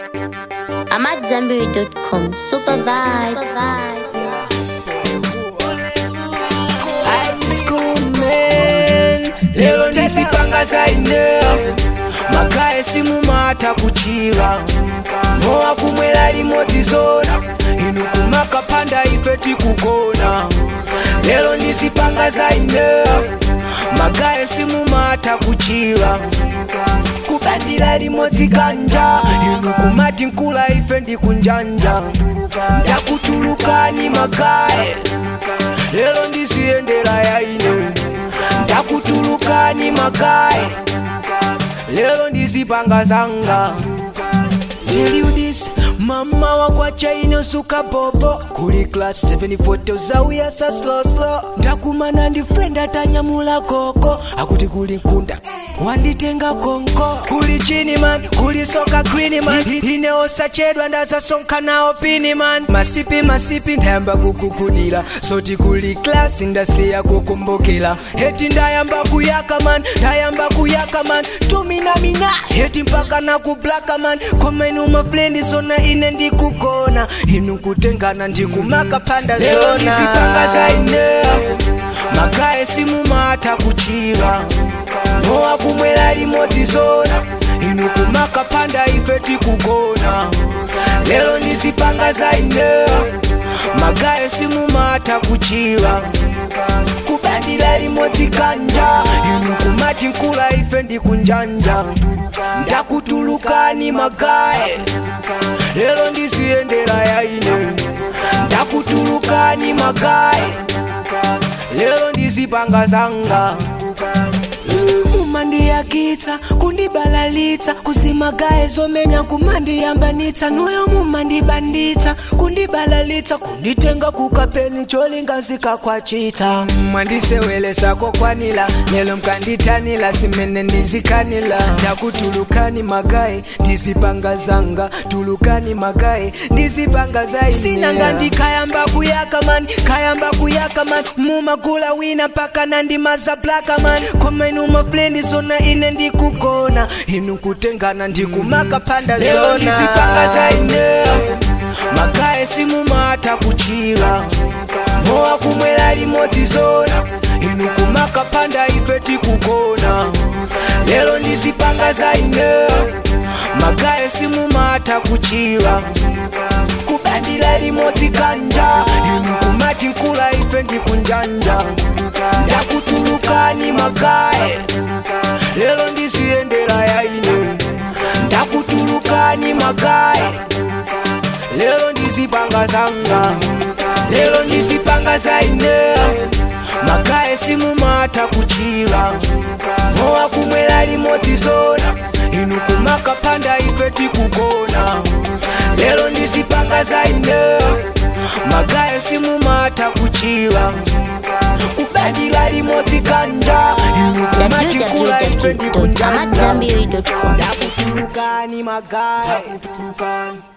I'm at Zenberry.com. Super vibes. High school man lero ndizipanga zaine magaye simumata kuchiva mowa kumwera limodzi zona inu kumakapanda ife tikugona lero ndizipanga zaine magaye simumata kuchiva kubandira limodzi kanja inu kumati nkula ife ndikunjanja ndakutulukani magaye lero ndiziyendera yaine ndakutulukani magaye lero ndizipanga zanga Tell you this, mama wakwacha inosuka popo kuli class 74 zauya sa slow slow ndakumana ndifenda tanyamula koko akuti kuli nkunda wanditenga konko kuli chini man kuli soka green man ineosachedwa ndazasonka nawo pini man masipi masipi ndayamba kukukudira soti kuli class ndasiya kukumbukira heti ndayamba kuyaka man ndayamba kuyaka man tuminamina heti mpaka nakublaka man komenu mafrendi zona ine ndikugona inu kutengana ndikumaka panda zona ndizipanga zaine magaye simumata kuchiva mowa kumwera limodzi zona inu kumaka panda ife tikugona lero ndizipanga zaine magaye simumata kuchiva kubandira limodzi kanja inu kumati nkula ife ndikunjanja ndakutulukani magaye lero ndiziyendera yaine ndakutulukani magaye lero ndizipanga zanga mumandiyakitsa kundibalalitsa kuzimagaye zomenya kumandiyambanitsa nuyo mumandibanditsa kundibalalitsa kunditenga kukapeni cholinga kwachita mwandisewelesako kwanila lelo mkanditanila simene ndizikanila ndakutulukani magaye ndizipanga zanga tulukani magaye ndizipanga zaine sinanga ndikayamba kuyaka man kayamba kuyaka man mumagula wina mpaka nandimaza blaka man komenu mafrendi zona ine ndikugona inu kutengana ndikumaka panda zona ndizipanga zaine magaye simumata kuchiva mowa kumwera limodzi zona inu kumaka panda ife tikugona lero ndizipanga zaine magaye simumata kuchiva kubandira limodzi kanja inu kumati nkula ife ndikunjanja ndakutulukani magaye lero ndiziyendera yaine ndakutulukani magaye lero ndizipanga zanga lero ndizipanga zaine magaye simumata kuchiva mowa kumwera limodzi zona inu kumaka panda ife tikugona lero ndizipanga zaine magaye simumata kuchiva kubandira limodzi kanja inu kumati nkula ife ndikunjanja www.amatzambiri.com. ndakutulukani magaye